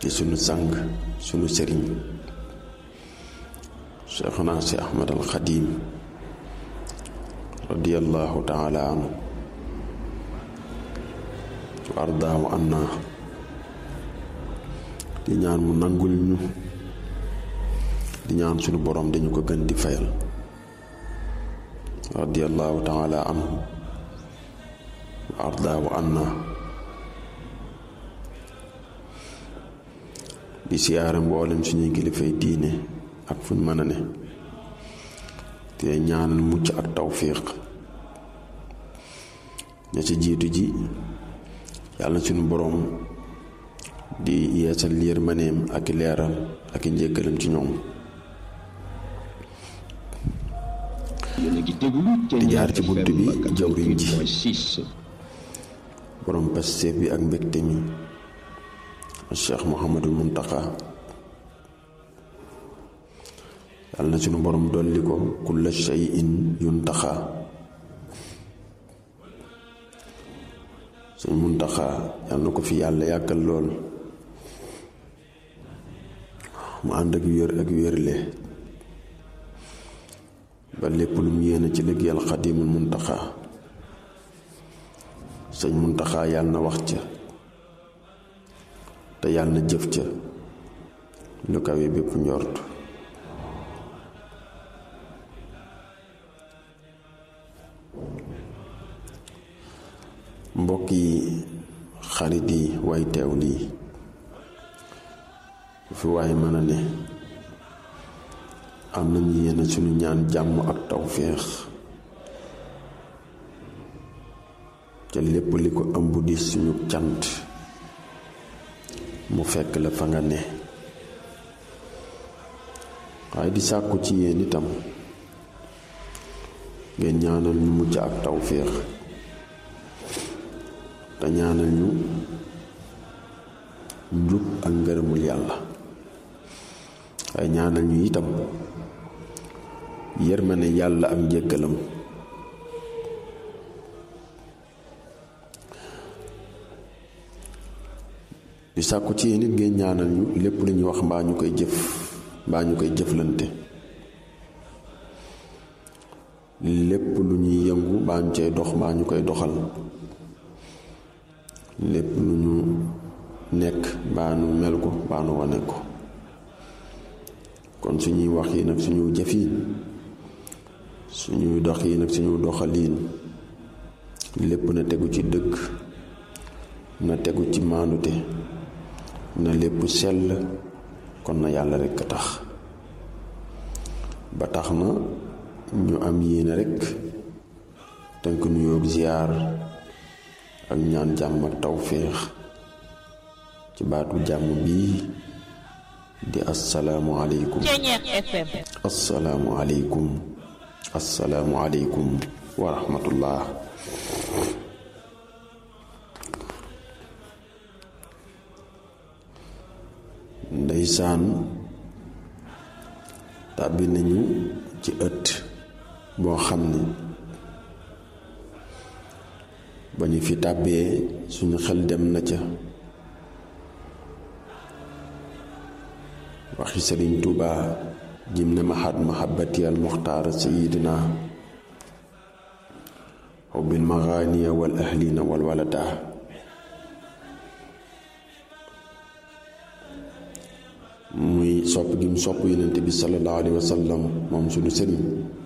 ci sunu sang sunu sëriñ Cheikhuna si Ahmad al Xadim radiyallahu taala anhu wa ardaahu anna di ñaan mu nangul ñu di ñaan sunu borom dañu ko gën di fayal radiyallahu taala anhu wa ardaahu anna di siyaare mboolem suñuy kilifay diine ak fuñ mën a ne te ñaanal mucc ak tawfiq ña ci jiitu ji yàlla suñu boroom di yeesal yërmaneem ak leeral ak njëggalam ci ñoom di jaar ci bunt bi jawriñ ji boroom pasteef bi ak mbégte mi cheikh Mouhamadul Muntaxa yàlla na suñu borom dolli ko kulla shay'in yuntaxa suñu muntaxa yàlla na ko fi yàlla yàggal lool mu ànd ak wér ak wérle ba lépp lu mu yéene ci liggéeyal xadimul muntaxa sëñ muntaxa yàlla na wax ca te yàlla na jëf ca lu kawe bépp njort mbokk yi xarit yi way teew lii fi waay mën a ne am nañu yéene suñu ñaan jàmm ak tawféex ca lépp li ko ëmb di suñu cant mu fekk la fa nga ne waaye di sàkku ci yéen itam ngeen ñaanal ñu mucc ak tawféex te ñaanal ñu njub ak ngërëmul yàlla waaye ñaanal ñu itam yërmane yàlla ak njëggalam di sàkku ci yéen it ngeen ñaanal ñu lépp lu ñuy wax mbaa ñu koy jëf mbaa ñu koy jëflante lépp lu ñuy yëngu mbaa ñu cay dox mbaa ñu koy doxal lépp lu ñu nekk mbaa nu mel ko mbaa nu wane ko kon suñuy wax yi nag suñu jëf yi suñuy dox yi nag suñu doxaliin lépp na tegu ci dëgg na tegu ci maandute na lépp sell kon na yàlla rekk a tax ba tax na ñu am yéene rekk tënk nuyoo ziyaar ak ñaan jàmm ak tawféex ci baatu jàmm bii di asalaamu aleykum asalaamu aleykum asalaamu aleykum wa rahmatullah ndeysaan tàbbi nañu ci ëtt boo xam ni ba ñu fi tàbbee suñu xel dem na ca waxi sëriñ Tuuba jim ne mahat mahabbati al muxtaar sayidina xubbil maxaaniya wal ahlina wal walada muy sopp gi mu sopp yonent bi sallallahu alayhi wa sallam moom suñu sëriñ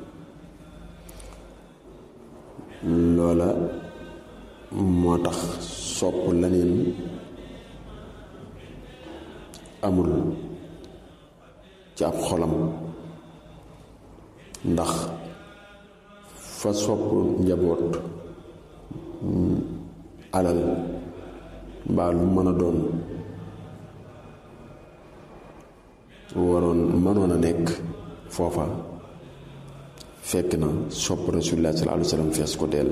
loola moo tax sopp leneen amul ci ab xolam ndax fa sopp njaboot alal mbaa lu mën a doon waroon mënoon a nekk foofa fekk na sopp rasulullah sallallahu alayhi wa sallam fees ko dell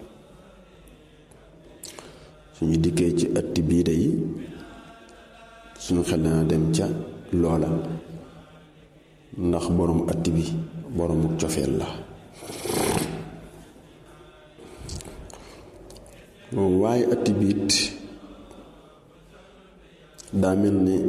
suñu dikkee ci ëtt bii day suñu xel dana dem ca loola ndax borom ëtt bi boroomu cofeel la waaye ëtt biit daa mel ni